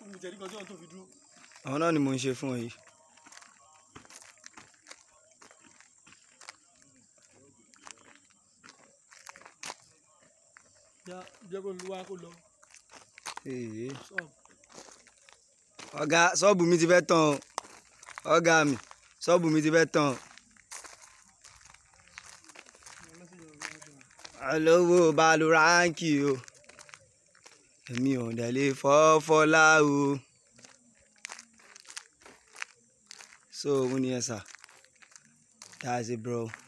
mi tẹ̀lé kan tí wọ́n tó fi dúró. àwọn náà ni mò ń ṣe fún ọ yìí. ya jẹ́ kó lu wá kó lọ Èè. sọ́ọ̀bù. ọ̀gá ṣọ́ọ̀bù mi ti fẹ́ tán o ọ̀gá mi ṣọ́ọ̀bù mi ti fẹ́ tán o. olówó balu ránkì o èmi ò dẹ̀ lè fọ́ fọ́lá o. so òun ni ẹ sà that's it bro.